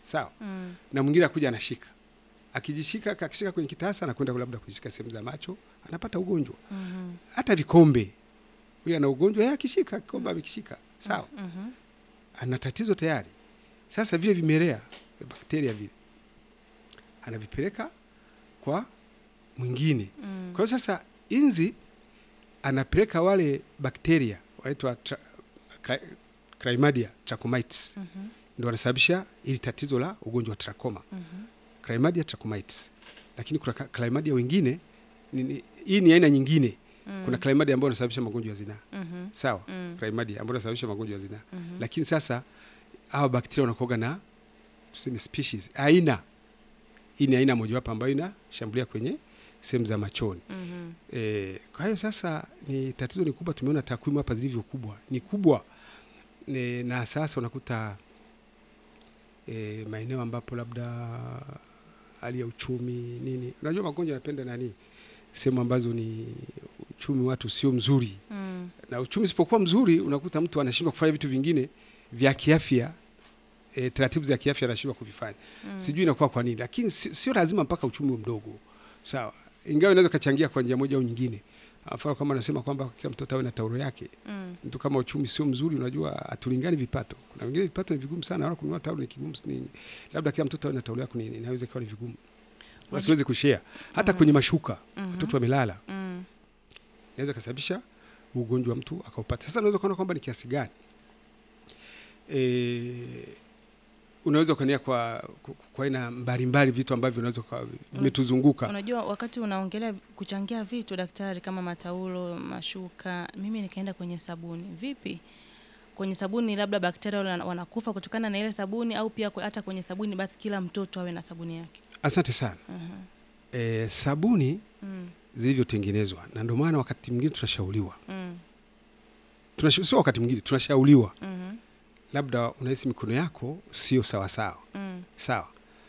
sawa Mm. na mwingine akuja anashika akijishika akishika kwenye kitasa anakwenda labda kushika sehemu za macho anapata ugonjwa Mhm. hata vikombe huyu ana ugonjwa yeye akishika kikombe amekishika sawa Mhm. ana tatizo tayari sasa vile vimelea vya bakteria vile anavipeleka kwa mwingine Mm. kwa hiyo sasa inzi anapeleka wale bakteria wanaitwa tra- cry- chlamydia trachomitis Mhm. ndio wanasababisha ili tatizo la ugonjwa wa trachoma Mhm. chlamydia trachomitis lakini kuna ka- chlamydia wengine ni, ni, hii ni aina nyingine Mm. kuna chlamydia ambayo inasababisha magonjwa ya zinaa Mhm. sawa Mm. chlamydia ambayo inasababisha magonjwa ya zinaa Mhm. lakini sasa hawa bakteria wanakuoga na tuseme species aina hii ni aina mojawapo ambayo inashambulia kwenye sehemu za machoni Mhm. e, kwa hiyo sasa ni tatizo ni kubwa tumeona takwimu hapa zilivyo kubwa ni kubwa e, na sasa unakuta e, maeneo ambapo labda hali ya uchumi nini unajua magonjwa yanapenda nani sehemu ambazo ni uchumi watu sio mzuri Mm. na uchumi usipokuwa mzuri unakuta mtu anashindwa kufanya vitu vingine vya kiafya e, taratibu za kiafya anashindwa kuvifanya Mm. sijui inakuwa kwa nini lakini si- sio lazima mpaka uchumi uwe mdogo sawa ingawa inaweza ukachangia kwa njia moja au nyingine mfano kama anasema kwamba kila mtoto awe na taulo yake Mm. mtu kama uchumi sio mzuri unajua hatulingani vipato kuna wengine vipato ni vigumu sana wala kununua taulo ni kigumu ni, labda kila mtoto awe na taulo yake ni- inaweza ikawa ni vigumu wasiweze kushare hata Mhm. kwenye mashuka Mhm. watoto wamelala Mm. inaweza kasababisha ugonjwa mtu akaupata. Sasa unaweza kuona kwamba ni kiasi gani e, unaweza ukaania kwa kwa- kwa aina mbalimbali vitu ambavyo unaweza kwa- vimetuzunguka. Unajua, wakati unaongelea kuchangia vitu daktari, kama mataulo, mashuka, mimi nikaenda kwenye sabuni. Vipi kwenye sabuni, labda bakteria wana- wanakufa kutokana na ile sabuni, au pia kwe- hata kwenye sabuni, basi kila mtoto awe na sabuni yake? Asante sana. Mhm. E, sabuni Mm. zilivyotengenezwa, na ndio maana wakati mwingine tunashauriwa Mm. Tunasha, sio wakati mwingine tunashauriwa, Mhm. labda unahisi mikono yako sio sawasawa Mm. sawa,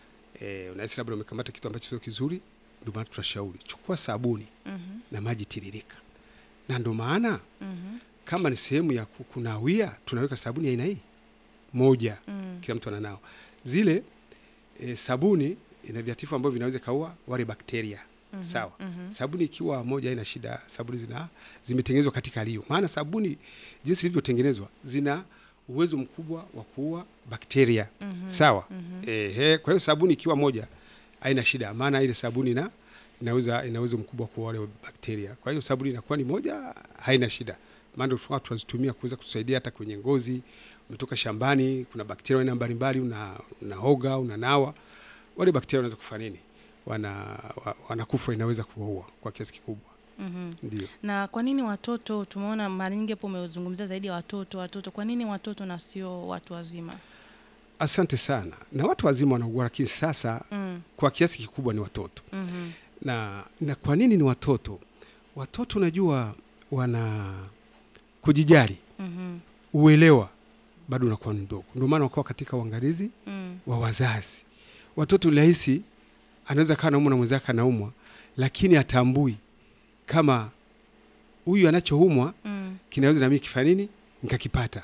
e, unahisi labda umekamata kitu ambacho sio kizuri, ndio maana tunashauri chukua sabuni Mhm. na maji tiririka, na ndio maana Mhm. kama ni sehemu ya ku- kunawia tunaweka sabuni ya aina hii moja, Mm. kila mtu ananao zile e, sabuni ina viatifu ambavyo vinaweza kaua wale bakteria Mhm. sawa. Mhm. Sabuni ikiwa moja haina shida, sabuni zina zimetengenezwa katika hali hiyo, maana sabuni jinsi ilivyotengenezwa zina uwezo mkubwa wa kuua bakteria Mhm. sawa. Mhm. Ehe, kwa hiyo sabuni ikiwa moja haina shida, maana ile sabuni ina inaweza ina uwezo mkubwa kuua wale bakteria. Kwa hiyo sabuni inakuwa ni moja, haina shida, maana tulikuwa tunazitumia kuweza kutusaidia hata kwenye ngozi. Umetoka shambani, kuna bakteria aina mbalimbali, una unaoga, unanawa, wale bakteria wanaweza kufanya nini? Wana wa- wanakufa, inaweza kuwaua kwa kiasi kikubwa, Mhm. ndio. Na kwa nini watoto? Tumeona mara nyingi hapo umezungumzia zaidi ya watoto. Watoto, kwa nini watoto na sio watu wazima? Asante sana. Na watu wazima wanaugua, lakini sasa Mm. kwa kiasi kikubwa ni watoto. Mhm. na, na kwa nini ni watoto? Watoto unajua wana kujijali, Mhm. uelewa bado unakuwa ni mdogo, ndio maana wakawa katika uangalizi Mm. wa wazazi. Watoto ni rahisi, anaweza kawa naumwa na mwenzake anaumwa, lakini atambui kama huyu anachoumwa Mm. kinaweza nami kifanya nini nikakipata.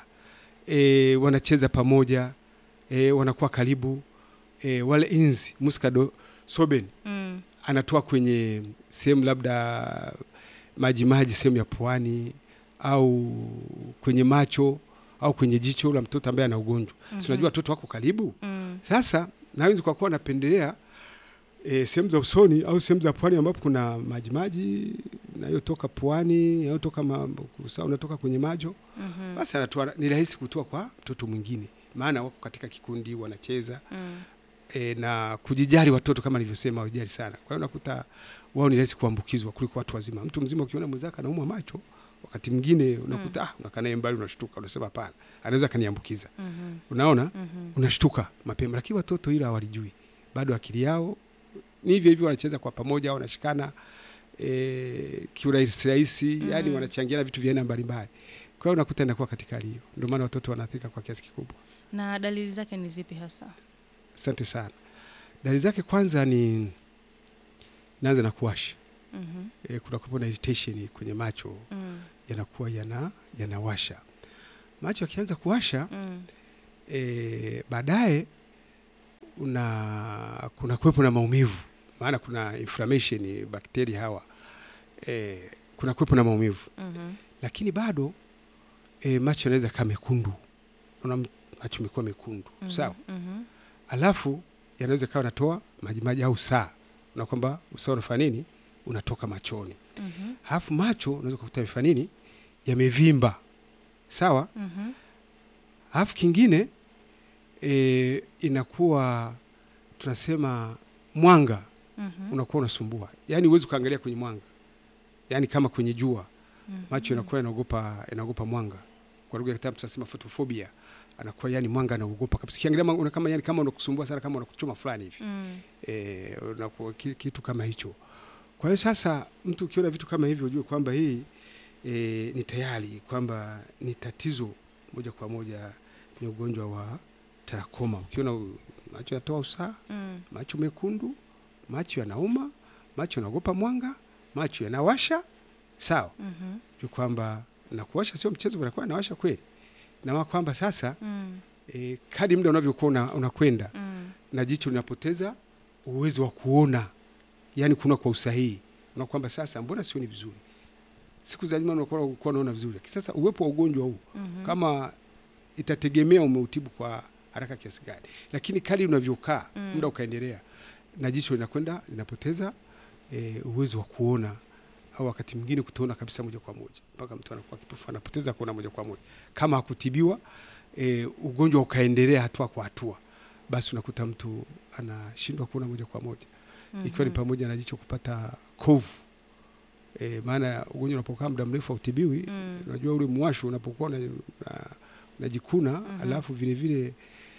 E, wanacheza pamoja e, wanakuwa karibu e, wale inzi muskado soben Mm. anatoa kwenye sehemu labda maji maji, sehemu ya puani au kwenye macho au kwenye jicho la mtoto ambaye ana ugonjwa Mhm. si unajua watoto wako karibu. Mm. Sasa nawezi kwa kuwa napendelea e, sehemu za usoni au sehemu za puani ambapo kuna maji maji nayotoka puani nayotoka ma- kusa- unatoka kwenye macho, Mhm. basi anatoa, ni rahisi kutoa kwa mtoto mwingine, maana wako katika kikundi wanacheza Mm. e, na kujijali watoto kama nilivyosema, wajali sana. Kwa hiyo unakuta wao ni rahisi kuambukizwa kuliko watu wazima. Mtu mzima ukiona mwenzake anaumwa macho, wakati mwingine unakuta ah, unakaa naye mbali, unashtuka, unasema hapana, anaweza kaniambukiza. Mhm. Unaona, Mhm. unashtuka mapema, lakini watoto hilo hawalijui bado, akili yao ni hivyo hivyo, wanacheza kwa pamoja, wanashikana e, kiurahisi rahisi, Mhm. yani wanachangiana vitu vya aina mbalimbali. Kwa hiyo unakuta inakuwa katika hali hiyo, ndio maana watoto wanaathirika kwa kiasi kikubwa. Na dalili zake ni zipi hasa? Asante sana. Dalili zake kwanza ni naanza na kuwasha Mhm. e, kuna kuwepo na irritation kwenye macho Mm. yanakuwa yana yanawasha macho yakianza kuwasha Mm. e, baadaye una kuna kuwepo na maumivu, maana kuna inflammation bakteria hawa e, kuna kuwepo na maumivu Mhm. lakini bado e, macho yanaweza kaa mekundu, una macho imekuwa mekundu Mhm. sawa, Mhm. alafu yanaweza kawa natoa majimaji au saa, na kwamba usaa unafanya nini, unatoka machoni, Mhm. alafu macho unaweza kukuta yamefanya nini, yamevimba sawa. Mhm. Alafu kingine e, inakuwa tunasema mwanga Mhm. unakuwa unasumbua, yaani huwezi ukaangalia kwenye mwanga, yaani kama kwenye jua Mhm. macho yanakuwa yanaogopa yanaogopa mwanga. Kwa lugha ya kitabu tunasema photophobia, anakuwa yani mwanga anaogopa kabisa. Ukiangalia mwanga una kama yani kama unakusumbua sana, kama unakuchoma fulani hivi Mm. eh, unakuwa ki- kitu kama hicho. Kwa hiyo sasa, mtu ukiona vitu kama hivyo, ujue kwamba hii e, ni tayari kwamba ni tatizo moja kwa moja, ni ugonjwa wa trakoma. Ukiona u- macho yanatoa usaha, Mm. macho mekundu, macho yanauma, macho yanaogopa mwanga, macho yanawasha, sawa Mhm. juu kwamba na kuwasha sio mchezo, unakuwa nawasha kweli, na maana kwamba sasa Mm. e, kadi muda unavyokuwa una- unakwenda Mm. na jicho linapoteza uwezo wa kuona, yani kuna kwa usahihi, na kwamba sasa mbona sioni vizuri. Siku za nyuma unakuwa ulikuwa unaona vizuri, lakini sasa uwepo wa ugonjwa huu Mhm. kama itategemea umeutibu kwa haraka kiasi gani, lakini kadi unavyokaa Mm. muda ukaendelea, na jicho linakwenda linapoteza e, uwezo wa kuona au wakati mwingine kutoona kabisa moja kwa moja, mpaka mtu anakuwa kipofu, anapoteza kuona moja kwa moja. Kama hakutibiwa e, ugonjwa ukaendelea hatua kwa hatua, basi unakuta mtu anashindwa kuona moja kwa moja, ikiwa ni Mhm. pamoja na jicho kupata kovu. E, maana ugonjwa unapokaa muda mrefu hautibiwi Mm. unajua ule mwasho unapokuwa una- una- unajikuna Mhm. alafu vile vile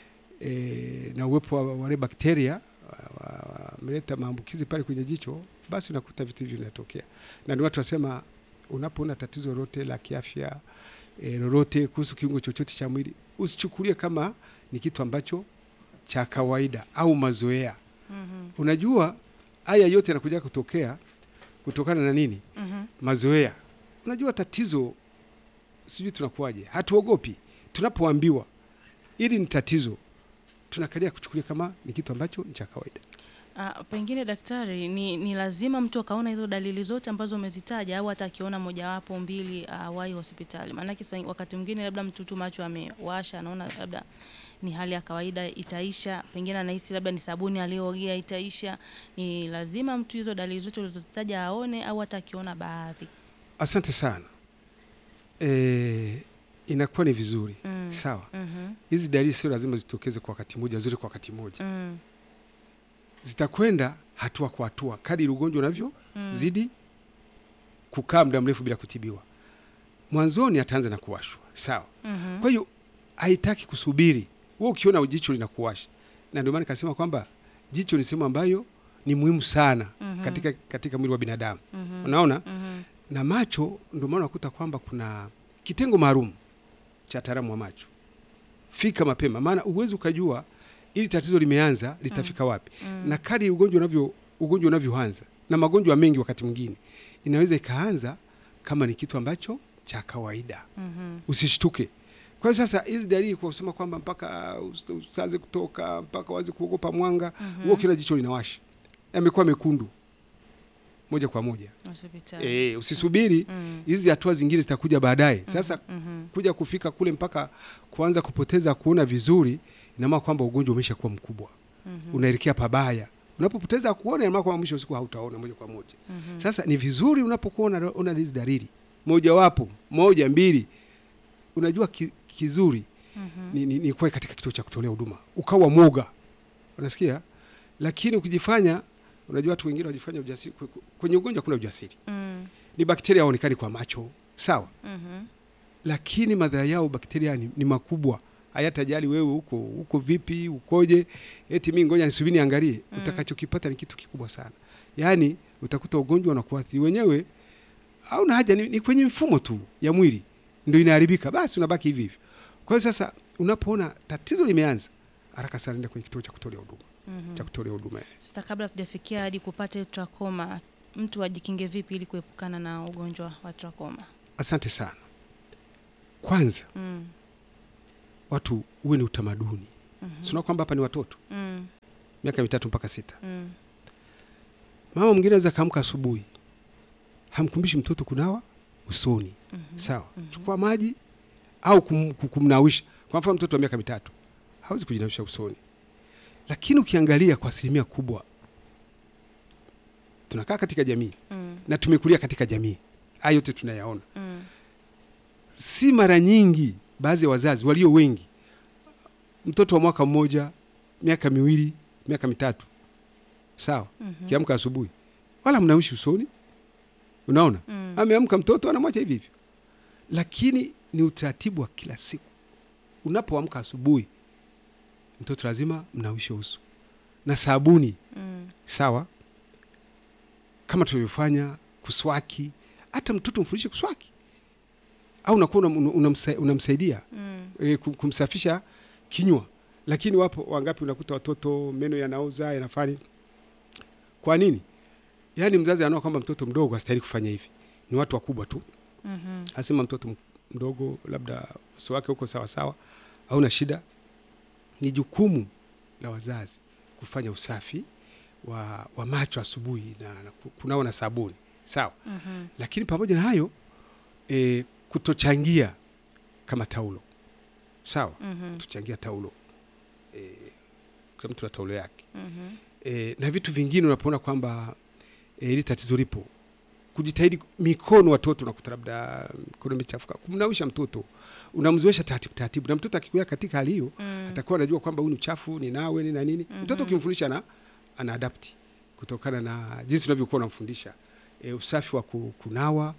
e, na uwepo wa wale bakteria wameleta maambukizi pale kwenye jicho, basi unakuta vitu hivyo vinatokea, na ndio watu wasema unapoona tatizo lolote la kiafya e, lolote kuhusu kiungo chochote cha mwili usichukulie kama ni kitu ambacho cha kawaida au mazoea. Mhm. Unajua haya yote yanakuja kutokea kutokana na nini? Mhm. mazoea. Unajua tatizo, sijui tunakuwaje, hatuogopi tunapoambiwa ili ni tatizo, tunakalia kuchukulia kama ni kitu ambacho ni cha kawaida. Ah, pengine daktari, ni, ni lazima mtu akaona hizo dalili zote ambazo umezitaja au hata akiona mojawapo mbili awahi hospitali? Maanake sa- wakati mwingine labda mtu tu macho amewasha, anaona labda ni hali ya kawaida itaisha, pengine anahisi labda ni sabuni aliyoogea itaisha. Ni lazima mtu hizo dalili zote ulizozitaja aone au hata akiona baadhi? Asante sana. E, inakuwa ni vizuri Mm. sawa. Mhm. Hizi dalili sio lazima zitokeze kwa wakati mmoja, zote kwa wakati mmoja, Mm. zitakwenda hatua kwa hatua kadri ugonjwa unavyo Mm. zidi kukaa muda mrefu bila kutibiwa. Mwanzoni ataanza na kuwashwa, sawa Mhm. Kwa hiyo haitaki kusubiri. Wewe ukiona jicho linakuwasha, na ndio maana nikasema kwamba jicho ni sehemu ambayo ni muhimu sana Mhm. katika, katika mwili wa binadamu Mhm. unaona, Mhm. na macho ndio maana unakuta kwamba kuna kitengo maalum cha wataalamu wa macho. Fika mapema, maana uwezi ukajua ili tatizo limeanza litafika wapi, Mm. na kadri ugonjwa unavyo ugonjwa unavyoanza, na magonjwa mengi wakati mwingine inaweza ikaanza kama ni kitu ambacho cha kawaida Mhm. usishtuke. Kwa hiyo sasa hizi dalili kwa kusema kwamba mpaka us- usianze kutoka mpaka uanze kuogopa mwanga Mhm. huo, kila jicho linawasha yamekuwa mekundu moja kwa moja. Hospitali. E, usisubiri Mm. hizi hatua zingine zitakuja baadaye. Sasa Mhm. kuja kufika kule mpaka kuanza kupoteza kuona vizuri, ina maana kwamba ugonjwa umesha kuwa mkubwa, Mhm. unaelekea pabaya. Unapopoteza kuona, ina maana kwamba mwisho wa siku hautaona moja kwa moja. Mhm. Sasa ni vizuri unapokuwa una- una hizi dalili mojawapo moja mbili, unajua ki, kizuri Mhm. ni, ni, ni kuwa katika kituo cha kutolea huduma ukawa mwoga, unasikia. Lakini ukijifanya, unajua watu wengine wajifanya ujasiri kwe- kwe- kwenye ugonjwa, kuna ujasiri, Mm. ni bakteria haonekani kwa macho, sawa, Mhm. lakini madhara yao bakteria ni, ni makubwa. Hayatajali wewe uko uko vipi, ukoje, eti mimi ngoja nisubiri niangalie. Mm. Utakachokipata ni kitu kikubwa sana, yaani utakuta ugonjwa unakuathiri wenyewe, au na haja ni, ni kwenye mfumo tu ya mwili ndio inaharibika, basi unabaki hivi hivi. Kwa hiyo sasa, unapoona tatizo limeanza, haraka sana nenda kwenye kituo cha kutolea huduma Mhm. cha kutolea huduma. Sasa kabla tujafikia hadi kupata trakoma, mtu ajikinge vipi ili kuepukana na ugonjwa wa trakoma? Asante sana. Kwanza Mm. watu uwe ni utamaduni Mhm. sina kwamba hapa ni watoto Mm. miaka mitatu mpaka sita. Mm. Mama mwingine anaweza kaamka asubuhi, hamkumbishi mtoto kunawa usoni, Mhm. sawa, Mhm. chukua maji au kum, kum- kumnawisha. Kwa mfano mtoto wa miaka mitatu hawezi kujinawisha usoni, lakini ukiangalia kwa asilimia kubwa tunakaa katika jamii Mm. na tumekulia katika jamii, haya yote tunayaona. Mm. Si mara nyingi baadhi ya wazazi walio wengi, mtoto wa mwaka mmoja, miaka miwili, miaka mitatu, sawa, Mhm. kiamka asubuhi wala mnawishi usoni, unaona Mm. ameamka mtoto anamwacha hivi hivyo, lakini ni utaratibu wa kila siku. Unapoamka asubuhi, mtoto lazima mnawishe uso na sabuni, Mm. sawa, kama tulivyofanya kuswaki. Hata mtoto mfundishe kuswaki, au unakuwa unam- unamsa- unamsaidia Mm. e, kumsafisha kinywa. Lakini wapo wangapi unakuta watoto meno yanaoza yanafanya. Kwa nini? Yaani mzazi anaona kwamba mtoto mdogo hastahili kufanya hivi, ni watu wakubwa tu Mhm. asema mtoto m- mdogo labda uso wake huko sawa sawa, hauna shida. Ni jukumu la wazazi kufanya usafi wa, wa macho asubuhi na, na ku- kunawa na sabuni sawa, Mhm. lakini pamoja na hayo e, kutochangia kama taulo sawa, Mhm. kutochangia taulo e, kila mtu na taulo yake Mhm. e, na vitu vingine unapoona kwamba e, hili tatizo lipo, kujitahidi mikono. Watoto unakuta labda mikono imechafuka, kumnawisha mtoto, unamzoesha taratibu taratibu, na mtoto akikuwa katika hali hiyo Mm. atakuwa anajua kwamba huu ni uchafu, ni nawe ni na nini. Mhm. Mtoto ukimfundisha na ana adapti kutokana na jinsi unavyokuwa unamfundisha e, usafi wa ku- kunawa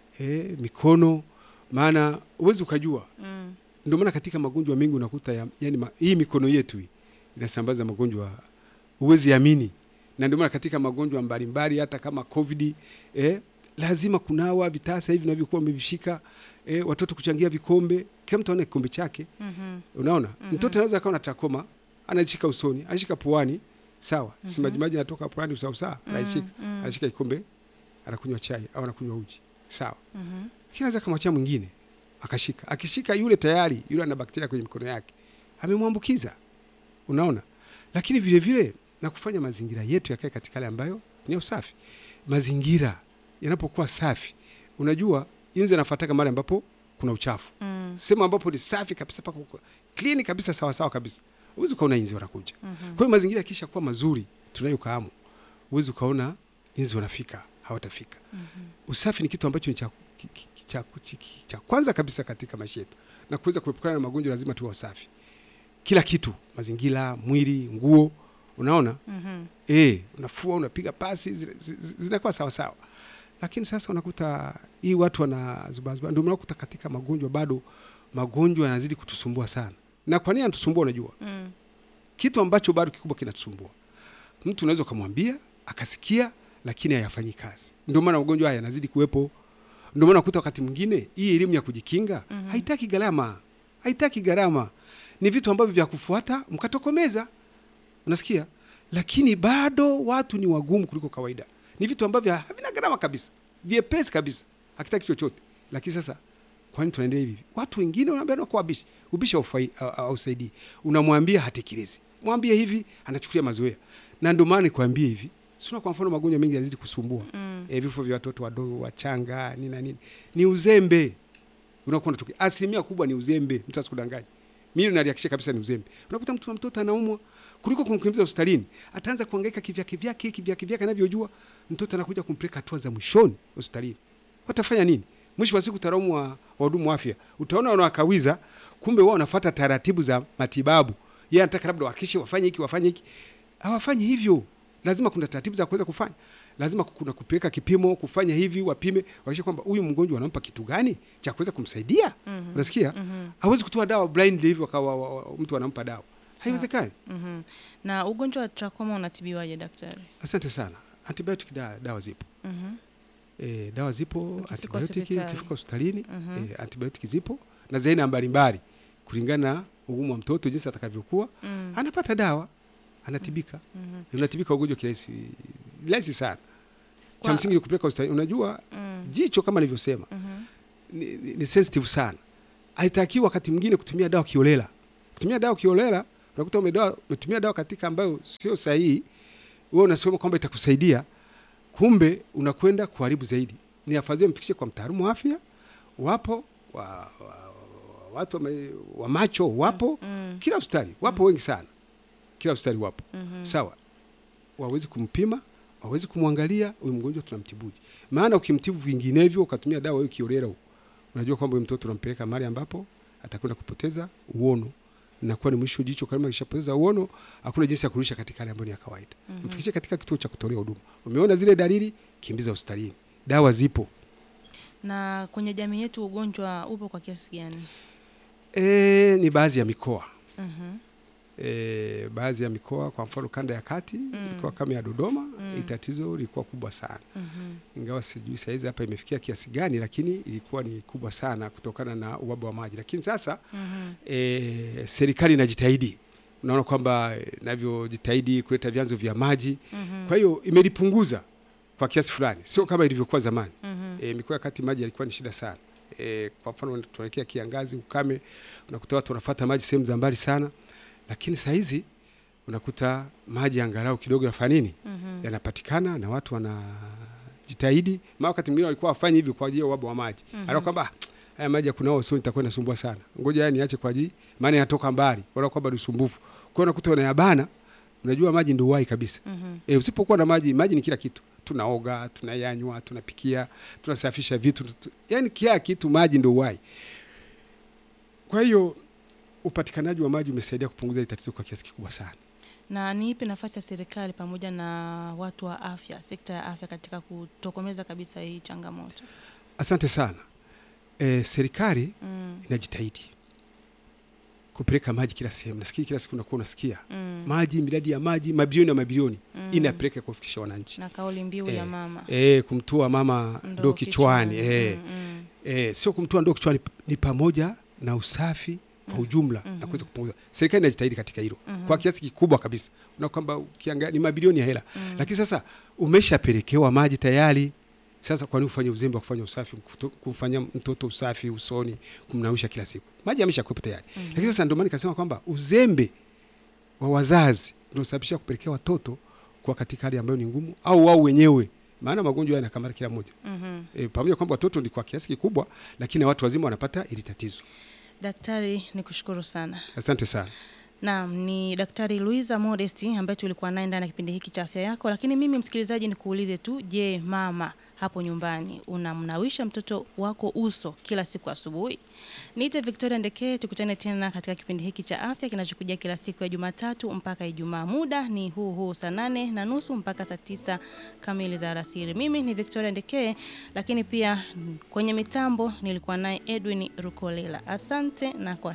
e, mikono, maana uwezi ukajua Mm. ndio maana katika magonjwa mengi unakuta ya, yani ma, hii mikono yetu hii inasambaza magonjwa huwezi amini, na ndio maana katika magonjwa mbalimbali hata kama COVID eh, lazima kunawa vitasa hivi vinavyokuwa umevishika eh, watoto kuchangia vikombe, kila mtu aone kikombe chake. Mhm. Unaona Mhm. mtoto anaweza akawa na trakoma, anashika usoni, anashika puani, sawa, si Mhm. majimaji anatoka puani usawa sawa, anashika Mm. Mm. anashika kikombe, anakunywa chai au anakunywa uji, sawa Mhm. lakini anaweza kamwachia mwingine akashika, akishika yule tayari yule ana bakteria kwenye mikono yake, amemwambukiza. Unaona, lakini vile vile na kufanya mazingira yetu yakae katika hali ambayo ni ya usafi. Mazingira yanapokuwa safi, unajua inzi anafuataka mahali ambapo kuna uchafu, Mm. sehemu ambapo ni safi kabisa, paka uko clean kabisa, sawa sawa kabisa, huwezi ukaona inzi wanakuja. Mhm. Kwa hiyo mazingira yakisha kuwa mazuri tunayokahamu, huwezi ukaona inzi wanafika, hawatafika. Mhm. Usafi ni kitu ambacho ni cha, ki- ki- cha, chi- ki- cha kwanza kabisa katika maisha yetu, na kuweza kuepukana na magonjwa lazima tuwe wasafi. Kila kitu, mazingira, mwili, nguo, unaona Mhm. eh, unafua, unapiga pasi, zile- zi- zi- zinakuwa sawa sawa. Lakini sasa unakuta hii watu wanazubazuba, ndio unakuta katika magonjwa bado magonjwa yanazidi kutusumbua sana. Na kwa nini yanatusumbua? Unajua Mm. kitu ambacho bado kikubwa kinatusumbua, mtu unaweza ukamwambia akasikia, lakini hayafanyi kazi. Ndio maana magonjwa haya yanazidi kuwepo. Ndio maana ukuta wakati mwingine hii elimu ya kujikinga Mhm. haitaki gharama, haitaki gharama, ni vitu ambavyo vya kufuata mkatokomeza, unasikia. Lakini bado watu ni wagumu kuliko kawaida, ni vitu ambavyo havina gharama kabisa, vyepesi kabisa, hakitaki chochote. Lakini sasa kwa nini tunaendelea hivi? Watu wengine wanaambia na kwa ubishi, ubishi haufai- ha- ha- hausaidii. Unamwambia hatekelezi, mwambie hivi, anachukulia mazoea, na ndio maana nikwambie hivi, sio kwa mfano magonjwa mengi yanazidi kusumbua Mm. e, vifo vya watoto wadogo wachanga nini na nini, ni uzembe unakuwa unatokea. Asilimia kubwa ni uzembe, mtu asikudanganye. Mimi nalihakikisha kabisa ni uzembe. Unakuta mtu na mtoto anaumwa, kuliko kumkimbiza hospitalini, ataanza kuhangaika kivyake vyake kivyake vyake anavyojua. Mtoto anakuja kumpeleka hatua za mwishoni hospitalini, watafanya nini? Mwisho wa siku taraumu wa wahudumu wa afya, utaona wanawakawiza, kumbe wao wanafuata taratibu za matibabu. Yeye anataka labda wahakikishe wafanye hiki wafanye hiki, hawafanyi hivyo. Lazima kuna taratibu za kuweza kufanya, lazima kuna kupeleka kipimo, kufanya hivi, wapime, wahakikishe kwamba huyu mgonjwa wanampa kitu gani cha kuweza kumsaidia. Mhm. Unasikia? Mhm. hawezi kutoa dawa blindly hivyo akawa wa- wa- mtu anampa dawa, haiwezekani. Mhm. Na ugonjwa wa trakoma unatibiwaje daktari? Asante sana. Antibiotic da, dawa zipo Mhm. e, dawa zipo Ukifika antibiotic hospitali. ukifika hospitalini Mhm. e, antibiotic zipo na za aina mbalimbali kulingana na ugumu wa mtoto jinsi atakavyokuwa Mm. anapata dawa anatibika Mhm. unatibika ugonjwa kirahisi rahisi sana cha Kwa- msingi ni kupeleka hospitali unajua Mm. jicho kama nilivyosema Mhm. ni, ni, ni sensitive sana haitakiwi wakati mwingine kutumia dawa kiolela kutumia dawa kiolela unakuta umedawa, umetumia dawa katika ambayo sio sahihi, wewe unasema kwamba itakusaidia, kumbe unakwenda kuharibu zaidi. Ni afadhali mfikishe kwa mtaalamu wa afya, wapo wa, wa, wa, watu wa, wa macho wapo Mm. kila hospitali wapo wengi sana, kila hospitali wapo Mhm. sawa, wawezi kumpima, wawezi kumwangalia huyu mgonjwa tunamtibuje. Maana ukimtibu vinginevyo ukatumia dawa hiyo kiorera huko, unajua kwamba huyu mtoto unampeleka mahali ambapo atakwenda kupoteza uono, nakuwa ni mwisho jicho. Kama kishapoteza uono, hakuna jinsi ya kurudisha katika hali ambayo ni ya kawaida. Mhm. Mfikishe katika kituo cha kutolea huduma. Umeona zile dalili, kimbiza hospitalini, dawa zipo. Na kwenye jamii yetu ugonjwa upo kwa kiasi gani? E, ni baadhi ya mikoa Mhm. e, baadhi ya mikoa, kwa mfano kanda ya kati Mm. mikoa kama ya Dodoma Mm. hii tatizo lilikuwa kubwa sana, Mhm. ingawa sijui saizi hapa imefikia kiasi gani, lakini ilikuwa ni kubwa sana kutokana na uhaba wa maji. Lakini sasa Mhm. e, serikali inajitahidi, unaona kwamba eh, inavyojitahidi kuleta vyanzo vya maji, Mhm. kwa hiyo imelipunguza kwa kiasi fulani, sio kama ilivyokuwa zamani. Mhm. E, mikoa ya kati maji yalikuwa ni shida sana. E, kwa mfano tunaelekea kiangazi, ukame, unakuta watu wanafuata maji sehemu za mbali sana, lakini saa hizi unakuta maji angalau kidogo yafanya nini, Mhm. yanapatikana na watu wanajitahidi. Maana wakati mwingine walikuwa wafanyi hivyo kwa ajili ya uhaba wa maji Mhm. anaona kwamba "Ah, haya maji ya kunao sio nitakuwa nasumbua sana, ngoja haya niache kwa ajili, maana yanatoka mbali, wala kwamba ni usumbufu. Kwa hiyo unakuta unayabana. Unajua maji ndio uhai kabisa. Mhm. E, usipokuwa na maji, maji ni kila kitu. Tunaoga, tunayanywa, tunapikia, tunasafisha vitu, tu, yani kila kitu maji ndio uhai. Kwa hiyo upatikanaji wa maji umesaidia kupunguza hili tatizo kwa kiasi kikubwa sana. Na ni ipi nafasi ya serikali pamoja na watu wa afya, sekta ya afya katika kutokomeza kabisa hii changamoto? Asante sana. E, serikali Mm. inajitahidi kupeleka maji kila sehemu. Nasikia kila siku unakuwa unasikia Mm. maji, miradi ya maji, mabilioni na mabilioni Mm. inapeleka kuwafikisha wananchi. na kauli mbiu ya Eh, mama E, kumtua mama Ndoo ndoo kichwani, e, Mm, mm. e, sio kumtua ndoo kichwani, ni pamoja na usafi kwa Mhm. ujumla Mhm. na kuweza kupunguza. Serikali inajitahidi katika hilo Mhm. kwa kiasi kikubwa kabisa, na kwamba ukiangalia ni mabilioni ya hela Mm. lakini sasa umeshapelekewa maji tayari. Sasa kwa nini ufanye uzembe wa kufanya usafi, kuto- kumfanyia mtoto usafi usoni, kumnawisha kila siku? Maji yameshakuwepo tayari. Mhm. Lakini sasa ndio maana nikasema kwamba uzembe wa wazazi ndio sababisha kupelekea watoto kwa katika hali ambayo ni ngumu, au wao wenyewe, maana magonjwa haya yanakamata kila mmoja Mhm. e, pamoja kwamba watoto ni kwa kiasi kikubwa, lakini na watu wazima wanapata ili tatizo. Daktari, ni kushukuru sana. Asante sana. Naam, ni Daktari Luiza Modesti ambaye tulikuwa naye ndani ya kipindi hiki cha afya yako. Lakini mimi msikilizaji, nikuulize tu, je, mama hapo nyumbani unamnawisha mtoto wako uso kila siku asubuhi? Niite Victoria Ndekee, tukutane tena katika kipindi hiki cha afya kinachokuja kila siku ya Jumatatu mpaka Ijumaa. Muda ni huu huu saa nane na nusu mpaka saa tisa kamili za alasiri. Mimi ni Victoria Ndekee, lakini pia mm, kwenye mitambo nilikuwa naye Edwin Rukolela. Asante na kwa